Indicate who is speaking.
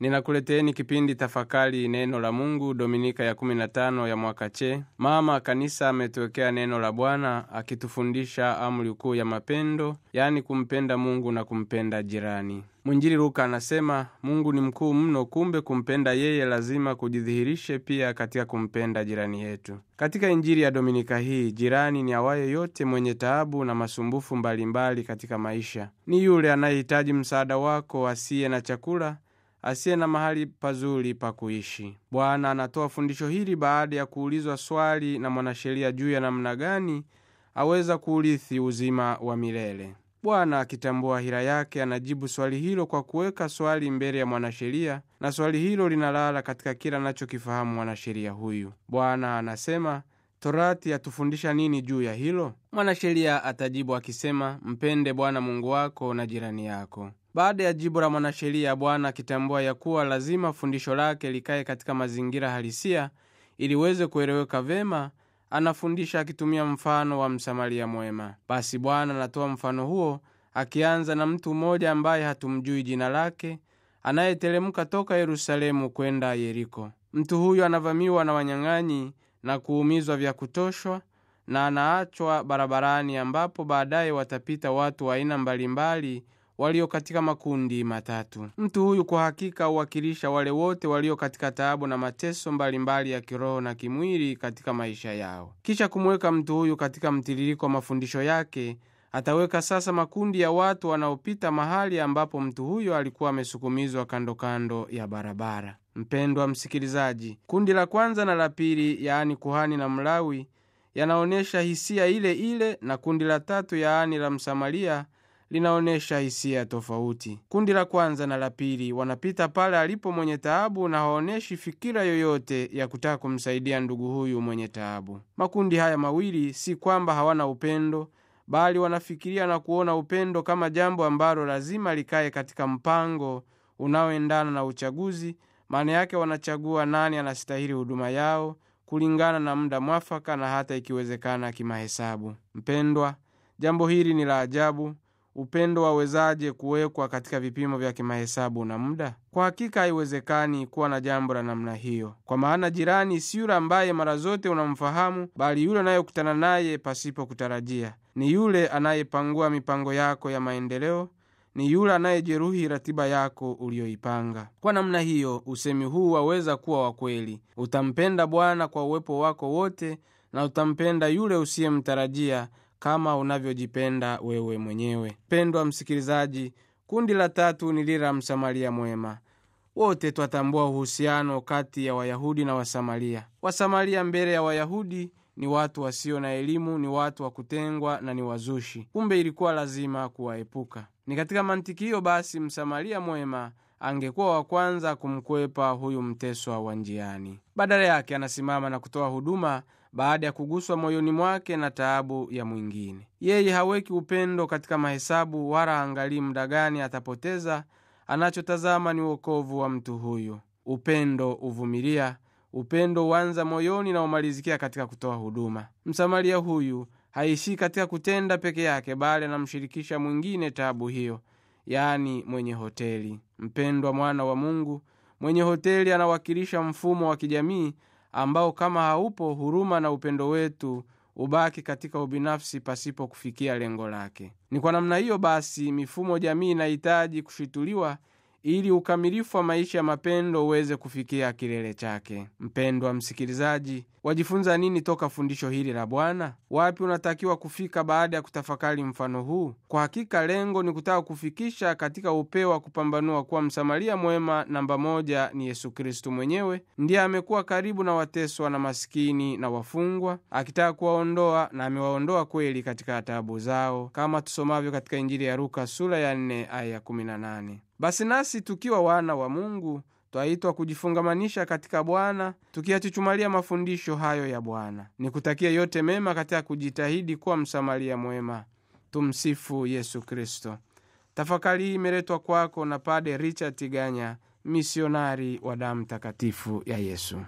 Speaker 1: ninakuleteeni kipindi tafakari neno la mungu dominika ya 15 ya mwaka che mama kanisa ametuwekea neno la bwana akitufundisha amri kuu ya mapendo yani kumpenda mungu na kumpenda jirani mwinjili luka anasema mungu ni mkuu mno kumbe kumpenda yeye lazima kujidhihirishe pia katika kumpenda jirani yetu katika injili ya dominika hii jirani ni awaye yote mwenye taabu na masumbufu mbalimbali mbali katika maisha ni yule anayehitaji msaada wako asiye na chakula asiye na mahali pazuri pa kuishi bwana anatoa fundisho hili baada ya kuulizwa swali na mwanasheria juu ya namna gani aweza kuurithi uzima wa milele bwana akitambua hila yake anajibu swali hilo kwa kuweka swali mbele ya mwanasheria na swali hilo linalala katika kila anachokifahamu mwanasheria huyu bwana anasema torati yatufundisha nini juu ya hilo mwanasheria atajibu akisema mpende bwana mungu wako na jirani yako baada ya jibu la mwanasheria bwana akitambua ya kuwa lazima fundisho lake likaye katika mazingira halisia iliweze kueleweka vema anafundisha akitumia mfano wa msamaria mwema basi bwana anatoa mfano huo akianza na mtu mmoja ambaye hatumjui jina lake anayeteremka toka yerusalemu kwenda yeriko mtu huyu anavamiwa na wanyang'anyi na kuumizwa vya kutoshwa na anaachwa barabarani ambapo baadaye watapita watu wa aina mbalimbali walio katika makundi matatu mtu huyu kwa hakika huwakilisha wale wote walio katika taabu na mateso mbalimbali mbali ya kiroho na kimwili katika maisha yao kisha kumweka mtu huyu katika mtiririko wa mafundisho yake ataweka sasa makundi ya watu wanaopita mahali ambapo mtu huyo alikuwa amesukumizwa kando kando ya barabara mpendwa msikilizaji kundi la kwanza na la pili yaani kuhani na mlawi yanaonyesha hisia ile ile na kundi la tatu yaani la msamaria linaonyesha hisia tofauti kundi la kwanza na la pili wanapita pale alipo mwenye taabu na haonyeshi fikira yoyote ya kutaka kumsaidia ndugu huyu mwenye taabu makundi haya mawili si kwamba hawana upendo bali wanafikiria na kuona upendo kama jambo ambalo lazima likaye katika mpango unaoendana na uchaguzi maana yake wanachagua nani anastahili huduma yao kulingana na muda mwafaka na hata ikiwezekana kimahesabu mpendwa jambo hili ni la ajabu upendo wawezaje kuwekwa katika vipimo vya kimahesabu na muda kwa hakika haiwezekani kuwa na jambo la namna hiyo kwa maana jirani si yule ambaye mara zote unamfahamu bali yule unayekutana naye pasipo kutarajia ni yule anayepangua mipango yako ya maendeleo ni yule anayejeruhi ratiba yako uliyoipanga kwa namna hiyo usemi huu waweza kuwa wa kweli utampenda bwana kwa uwepo wako wote na utampenda yule usiyemtarajia kama unavyojipenda wewe mwenyewe pendwa msikilizaji kundi la tatu ni lile la msamaria mwema wote twatambua uhusiano kati ya wayahudi na wasamaria wasamaria mbele ya wayahudi ni watu wasio na elimu ni watu wa kutengwa na ni wazushi kumbe ilikuwa lazima kuwaepuka ni katika mantiki hiyo basi msamaria mwema angekuwa wa kwanza kumkwepa huyu mteswa wa njiani badala yake anasimama na kutoa huduma baada ya kuguswa moyoni mwake na taabu ya mwingine yeye haweki upendo katika mahesabu wala angalii muda gani atapoteza anachotazama ni uokovu wa mtu huyu upendo uvumilia upendo huanza moyoni na umalizikia katika kutoa huduma msamaria huyu haishii katika kutenda peke yake bali anamshirikisha mwingine taabu hiyo yaani mwenye hoteli mpendwa mwana wa mungu mwenye hoteli anawakilisha mfumo wa kijamii ambao kama haupo huruma na upendo wetu ubaki katika ubinafsi pasipo kufikia lengo lake ni kwa namna hiyo basi mifumo jamii inahitaji kushituliwa ili ukamilifu wa maisha ya mapendo uweze kufikia kilele chake mpendwa msikilizaji wajifunza nini toka fundisho hili la bwana wapi unatakiwa kufika baada ya kutafakari mfano huu kwa hakika lengo ni kutaka kufikisha katika upeo wa kupambanua kuwa msamaria mwema namba moja ni yesu kristu mwenyewe ndiye amekuwa karibu na wateswa na masikini na wafungwa akitaka kuwaondoa na amewaondoa kweli katika taabu zao kama tusomavyo katika injili ya luka sura ya 4 aya 18 basi nasi tukiwa wana wa mungu twaitwa kujifungamanisha katika bwana tukiyachuchumalia mafundisho hayo ya bwana nikutakia yote mema katika kujitahidi kuwa msamaria mwema tumsifu yesu kristo tafakari hii imeletwa kwako na pade richard tiganya misionari wa damu takatifu ya yesu